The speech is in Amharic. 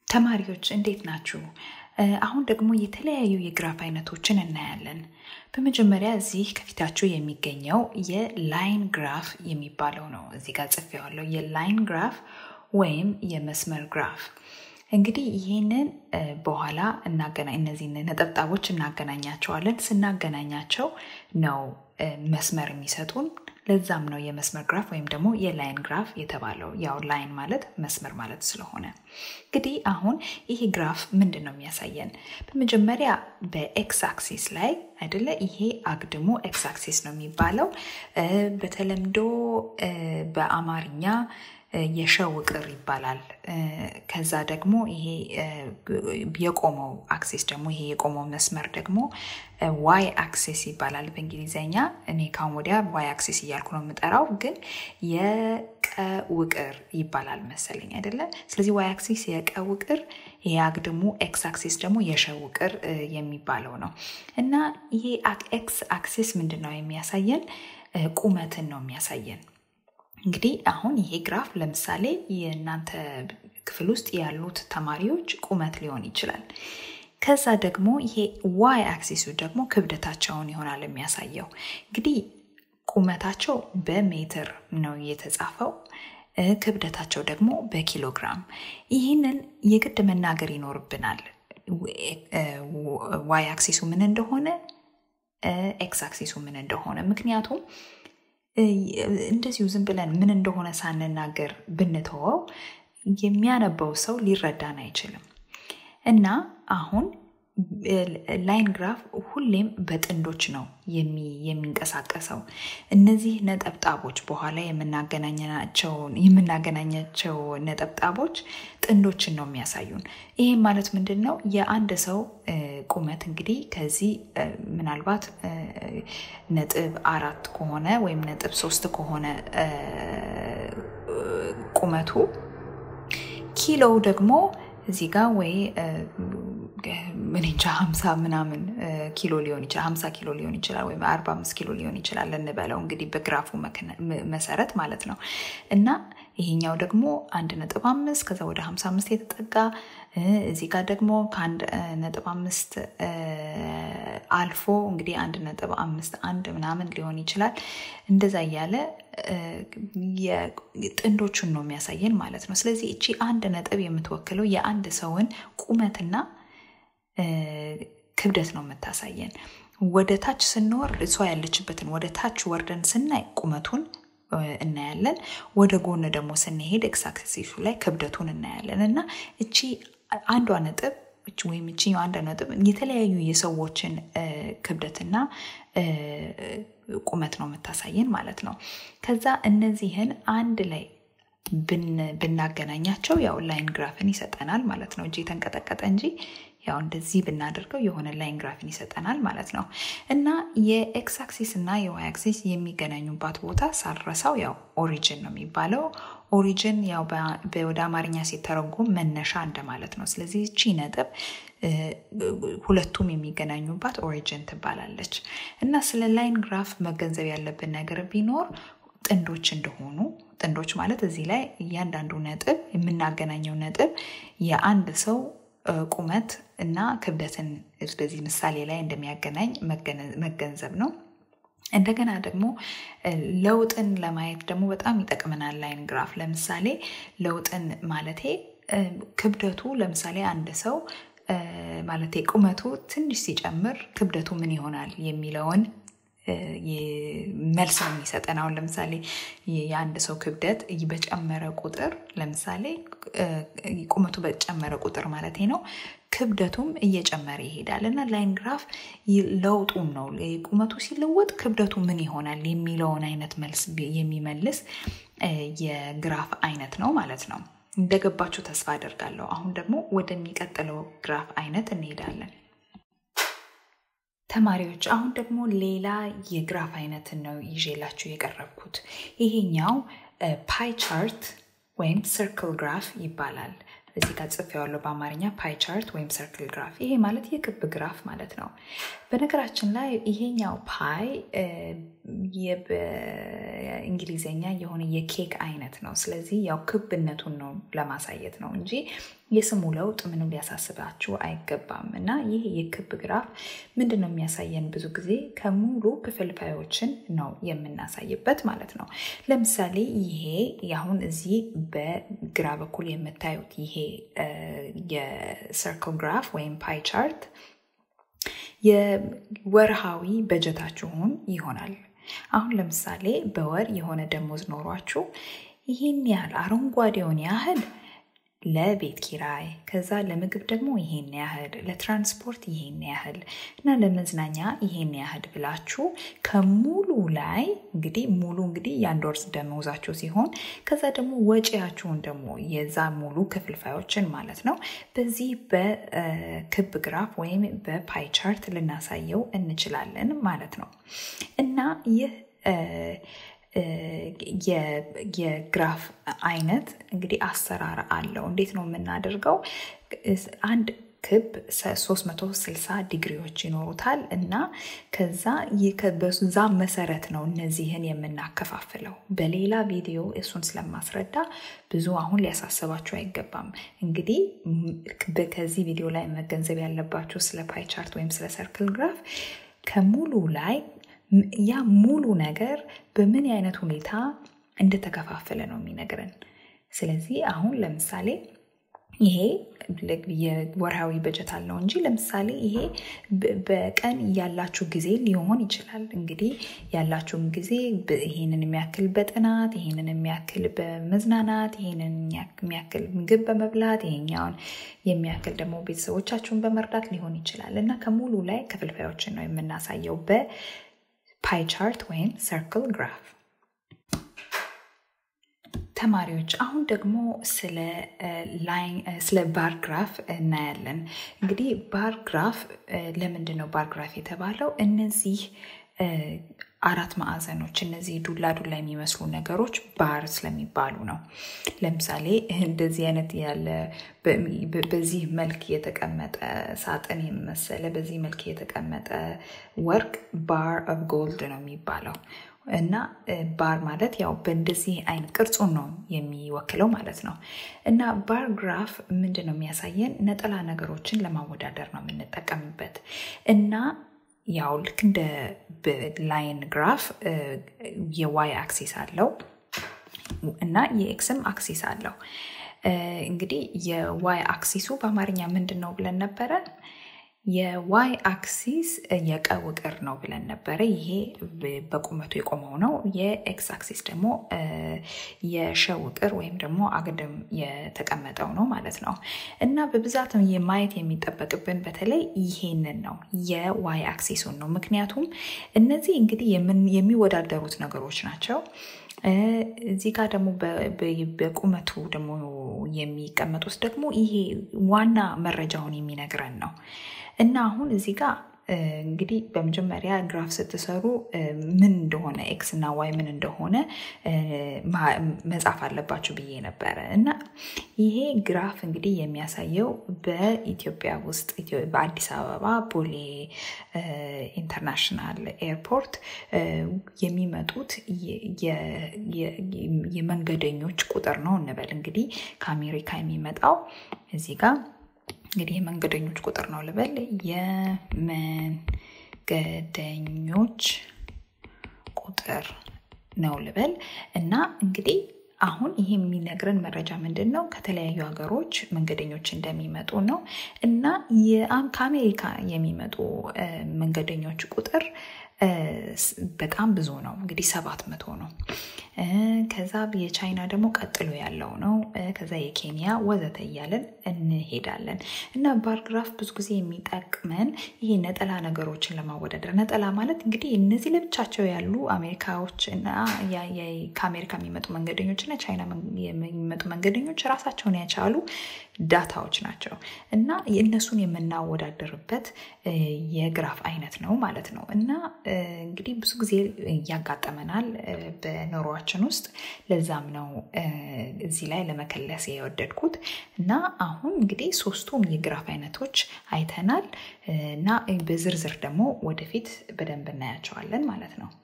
ተማሪዎች እንዴት ናችሁ? አሁን ደግሞ የተለያዩ የግራፍ አይነቶችን እናያለን። በመጀመሪያ እዚህ ከፊታችሁ የሚገኘው የላይን ግራፍ የሚባለው ነው። እዚህ ጋር ጽፌዋለሁ። የላይን ግራፍ ወይም የመስመር ግራፍ። እንግዲህ ይህንን በኋላ እናገናኝ እነዚህ ነጠብጣቦች እናገናኛቸዋለን። ስናገናኛቸው ነው መስመር የሚሰጡን። ለዛም ነው የመስመር ግራፍ ወይም ደግሞ የላይን ግራፍ የተባለው። ያው ላይን ማለት መስመር ማለት ስለሆነ እንግዲህ አሁን ይሄ ግራፍ ምንድን ነው የሚያሳየን? በመጀመሪያ በኤክስ አክሲስ ላይ አይደለ? ይሄ አግድሙ ኤክስ አክሲስ ነው የሚባለው። በተለምዶ በአማርኛ የሸው ቅር ይባላል። ከዛ ደግሞ ይሄ የቆመው አክሲስ ደግሞ ይሄ የቆመው መስመር ደግሞ ዋይ አክሲስ ይባላል በእንግሊዝኛ። እኔ ካሁን ወዲያ ዋይ አክሲስ እያልኩ ነው የምጠራው፣ ግን የቀውቅር ይባላል መሰለኝ አይደለ? ስለዚህ ዋይ አክሲስ የቀውቅር፣ ይሄ አግድሙ ኤክስ አክሲስ ደግሞ የሸውቅር የሚባለው ነው እና ይሄ ኤክስ አክሲስ ምንድን ነው የሚያሳየን? ቁመትን ነው የሚያሳየን። እንግዲህ አሁን ይሄ ግራፍ ለምሳሌ የእናንተ ክፍል ውስጥ ያሉት ተማሪዎች ቁመት ሊሆን ይችላል። ከዛ ደግሞ ይሄ ዋይ አክሲሱ ደግሞ ክብደታቸውን ይሆናል የሚያሳየው። እንግዲህ ቁመታቸው በሜትር ነው የተጻፈው፣ ክብደታቸው ደግሞ በኪሎግራም። ይህንን የግድ መናገር ይኖርብናል። ዋይ አክሲሱ ምን እንደሆነ፣ ኤክስ አክሲሱ ምን እንደሆነ ምክንያቱም እንደዚሁ ዝም ብለን ምን እንደሆነ ሳንናገር ብንተወው የሚያነበው ሰው ሊረዳን አይችልም። እና አሁን ላይን ግራፍ ሁሌም በጥንዶች ነው የሚንቀሳቀሰው። እነዚህ ነጠብጣቦች በኋላ የምናገናኛቸው ነጠብጣቦች ጥንዶችን ነው የሚያሳዩን። ይህም ማለት ምንድን ነው? የአንድ ሰው ቁመት እንግዲህ ከዚህ ምናልባት ነጥብ አራት ከሆነ ወይም ነጥብ ሶስት ከሆነ ቁመቱ ኪሎው ደግሞ እዚህ ጋር ወይ ምን እንጃ ሀምሳ ምናምን ኪሎ ሊሆን ይችላል ሀምሳ ኪሎ ሊሆን ይችላል ወይም አርባ አምስት ኪሎ ሊሆን ይችላል እንበለው እንግዲህ በግራፉ መሰረት ማለት ነው እና ይሄኛው ደግሞ አንድ ነጥብ አምስት ከዛ ወደ ሀምሳ አምስት የተጠጋ እዚህ ጋር ደግሞ ከአንድ ነጥብ አምስት አልፎ እንግዲህ አንድ ነጥብ አምስት አንድ ምናምን ሊሆን ይችላል እንደዛ እያለ ጥንዶቹን ነው የሚያሳየን ማለት ነው ስለዚህ እቺ አንድ ነጥብ የምትወክለው የአንድ ሰውን ቁመትና ክብደት ነው የምታሳየን ወደ ታች ስንወርድ እሷ ያለችበትን ወደ ታች ወርደን ስናይ ቁመቱን እናያለን ወደ ጎን ደግሞ ስንሄድ ኤክሳክሲሱ ላይ ክብደቱን እናያለን እና እቺ አንዷ ነጥብ ወይም እቺ አንዷ ነጥብ የተለያዩ የሰዎችን ክብደትና ቁመት ነው የምታሳየን ማለት ነው ከዛ እነዚህን አንድ ላይ ብናገናኛቸው ያው ላይን ግራፍን ይሰጠናል ማለት ነው እጅ የተንቀጠቀጠ እንጂ ያው እንደዚህ ብናደርገው የሆነ ላይን ግራፍን ይሰጠናል ማለት ነው እና የኤክስ አክሲስ እና የዋይ አክሲስ የሚገናኙባት ቦታ ሳልረሳው ያው ኦሪጅን ነው የሚባለው ኦሪጅን ያው ወደ አማርኛ ሲተረጎም መነሻ እንደማለት ነው ስለዚህ እቺ ነጥብ ሁለቱም የሚገናኙባት ኦሪጅን ትባላለች እና ስለ ላይን ግራፍ መገንዘብ ያለብን ነገር ቢኖር ጥንዶች እንደሆኑ ጥንዶች ማለት እዚህ ላይ እያንዳንዱ ነጥብ የምናገናኘው ነጥብ የአንድ ሰው ቁመት እና ክብደትን በዚህ ምሳሌ ላይ እንደሚያገናኝ መገንዘብ ነው እንደገና ደግሞ ለውጥን ለማየት ደግሞ በጣም ይጠቅመናል ላይን ግራፍ ለምሳሌ ለውጥን ማለቴ ክብደቱ ለምሳሌ አንድ ሰው ማለቴ ቁመቱ ትንሽ ሲጨምር ክብደቱ ምን ይሆናል የሚለውን መልስ ነው የሚሰጠን አሁን ለምሳሌ የአንድ ሰው ክብደት በጨመረ ቁጥር ለምሳሌ ቁመቱ በጨመረ ቁጥር ማለት ነው ክብደቱም እየጨመረ ይሄዳል እና ላይን ግራፍ ለውጡን ነው ቁመቱ ሲለወጥ ክብደቱ ምን ይሆናል የሚለውን አይነት መልስ የሚመልስ የግራፍ አይነት ነው ማለት ነው እንደገባችሁ ተስፋ አደርጋለሁ አሁን ደግሞ ወደሚቀጥለው ግራፍ አይነት እንሄዳለን ተማሪዎች አሁን ደግሞ ሌላ የግራፍ አይነትን ነው ይዤላችሁ የቀረብኩት ይሄኛው ፓይ ቻርት ወይም ስርክል ግራፍ ይባላል እዚህ ጋር ጽፌዋለሁ በአማርኛ ፓይ ቻርት ወይም ሰርክል ግራፍ። ይሄ ማለት የክብ ግራፍ ማለት ነው። በነገራችን ላይ ይሄኛው ፓይ በእንግሊዝኛ የሆነ የኬክ አይነት ነው። ስለዚህ ያው ክብነቱን ነው ለማሳየት ነው እንጂ የስሙ ለውጥ ምንም ሊያሳስባችሁ አይገባም። እና ይህ የክብ ግራፍ ምንድን ነው የሚያሳየን? ብዙ ጊዜ ከሙሉ ክፍልፋዮችን ነው የምናሳይበት ማለት ነው። ለምሳሌ ይሄ አሁን እዚህ በግራ በኩል የምታዩት ይሄ የሰርክል ግራፍ ወይም ፓይ ቻርት የወርሃዊ በጀታችሁን ይሆናል። አሁን ለምሳሌ በወር የሆነ ደሞዝ ኖሯችሁ ይህን ያህል አረንጓዴውን ያህል ለቤት ኪራይ፣ ከዛ ለምግብ ደግሞ ይሄን ያህል፣ ለትራንስፖርት ይሄን ያህል እና ለመዝናኛ ይሄን ያህል ብላችሁ ከሙሉ ላይ እንግዲህ ሙሉ እንግዲህ የአንድ ወር ደመወዛችሁ ሲሆን ከዛ ደግሞ ወጪያችሁን ደግሞ የዛ ሙሉ ክፍልፋዮችን ማለት ነው በዚህ በክብ ግራፍ ወይም በፓይ ቻርት ልናሳየው እንችላለን ማለት ነው እና ይህ የግራፍ አይነት እንግዲህ አሰራር አለው። እንዴት ነው የምናደርገው? አንድ ክብ 360 ዲግሪዎች ይኖሩታል እና ከዛ በዛ መሰረት ነው እነዚህን የምናከፋፍለው። በሌላ ቪዲዮ እሱን ስለማስረዳ ብዙ አሁን ሊያሳስባችሁ አይገባም። እንግዲህ ከዚህ ቪዲዮ ላይ መገንዘብ ያለባችሁ ስለ ፓይ ቻርት ወይም ስለ ሰርክል ግራፍ ከሙሉ ላይ ያ ሙሉ ነገር በምን አይነት ሁኔታ እንደተከፋፈለ ነው የሚነግረን። ስለዚህ አሁን ለምሳሌ ይሄ የወርሃዊ በጀት አለው እንጂ ለምሳሌ ይሄ በቀን ያላችሁ ጊዜ ሊሆን ይችላል። እንግዲህ ያላችሁን ጊዜ ይህንን የሚያክል በጥናት፣ ይህንን የሚያክል በመዝናናት፣ ይህንን የሚያክል ምግብ በመብላት፣ ይሄኛውን የሚያክል ደግሞ ቤተሰቦቻችሁን በመርዳት ሊሆን ይችላል እና ከሙሉ ላይ ክፍልፋዮችን ነው የምናሳየው በፓይ ቻርት ወይም ሰርክል ግራፍ። ተማሪዎች አሁን ደግሞ ስለ ባር ግራፍ እናያለን። እንግዲህ ባር ግራፍ ለምንድን ነው ባር ግራፍ የተባለው? እነዚህ አራት ማዕዘኖች እነዚህ ዱላ ዱላ የሚመስሉ ነገሮች ባር ስለሚባሉ ነው። ለምሳሌ እንደዚህ አይነት ያለ በዚህ መልክ የተቀመጠ ሳጥን የመሰለ በዚህ መልክ የተቀመጠ ወርቅ ባር ኦፍ ጎልድ ነው የሚባለው። እና ባር ማለት ያው በእንደዚህ አይነት ቅርጹን ነው የሚወክለው ማለት ነው። እና ባር ግራፍ ምንድን ነው የሚያሳየን? ነጠላ ነገሮችን ለማወዳደር ነው የምንጠቀምበት እና ያው ልክ እንደ ላይን ግራፍ የዋይ አክሲስ አለው እና የኤክስም አክሲስ አለው። እንግዲህ የዋይ አክሲሱ በአማርኛ ምንድን ነው ብለን ነበረ? የዋይ አክሲስ የቀ ውቅር ነው ብለን ነበረ። ይሄ በቁመቱ የቆመው ነው። የኤክስ አክሲስ ደግሞ የሸ ውቅር ወይም ደግሞ አግድም የተቀመጠው ነው ማለት ነው። እና በብዛት ማየት የሚጠበቅብን በተለይ ይሄንን ነው፣ የዋይ አክሲሱን ነው። ምክንያቱም እነዚህ እንግዲህ የሚወዳደሩት ነገሮች ናቸው። እዚህ ጋር ደግሞ በቁመቱ ደግሞ የሚቀመጡት ደግሞ ይሄ ዋና መረጃውን የሚነግረን ነው እና አሁን እዚህ ጋር እንግዲህ በመጀመሪያ ግራፍ ስትሰሩ ምን እንደሆነ ኤክስ እና ዋይ ምን እንደሆነ መጻፍ አለባችሁ ብዬ ነበረ እና ይሄ ግራፍ እንግዲህ የሚያሳየው በኢትዮጵያ ውስጥ በአዲስ አበባ ቦሌ ኢንተርናሽናል ኤርፖርት የሚመጡት የመንገደኞች ቁጥር ነው እንበል እንግዲህ ከአሜሪካ የሚመጣው እዚህ ጋር እንግዲህ የመንገደኞች ቁጥር ነው ልበል። የመንገደኞች ቁጥር ነው ልበል እና እንግዲህ አሁን ይሄ የሚነግረን መረጃ ምንድን ነው? ከተለያዩ ሀገሮች መንገደኞች እንደሚመጡ ነው እና ከአሜሪካ የሚመጡ መንገደኞች ቁጥር በጣም ብዙ ነው። እንግዲህ ሰባት መቶ ነው። ከዛ የቻይና ደግሞ ቀጥሎ ያለው ነው። ከዛ የኬንያ ወዘተ እያለን እንሄዳለን እና ባር ግራፍ ብዙ ጊዜ የሚጠቅመን ይሄ ነጠላ ነገሮችን ለማወዳደር ነጠላ ማለት እንግዲህ እነዚህ ለብቻቸው ያሉ አሜሪካዎች እና ከአሜሪካ የሚመጡ መንገደኞች እና ቻይና የሚመጡ መንገደኞች ራሳቸውን የቻሉ ዳታዎች ናቸው እና እነሱን የምናወዳደርበት የግራፍ አይነት ነው ማለት ነው እና እንግዲህ ብዙ ጊዜ ያጋጠመናል በኑሯችን ውስጥ። ለዛም ነው እዚህ ላይ ለመከለስ የወደድኩት እና አሁን እንግዲህ ሶስቱም የግራፍ አይነቶች አይተናል እና በዝርዝር ደግሞ ወደፊት በደንብ እናያቸዋለን ማለት ነው።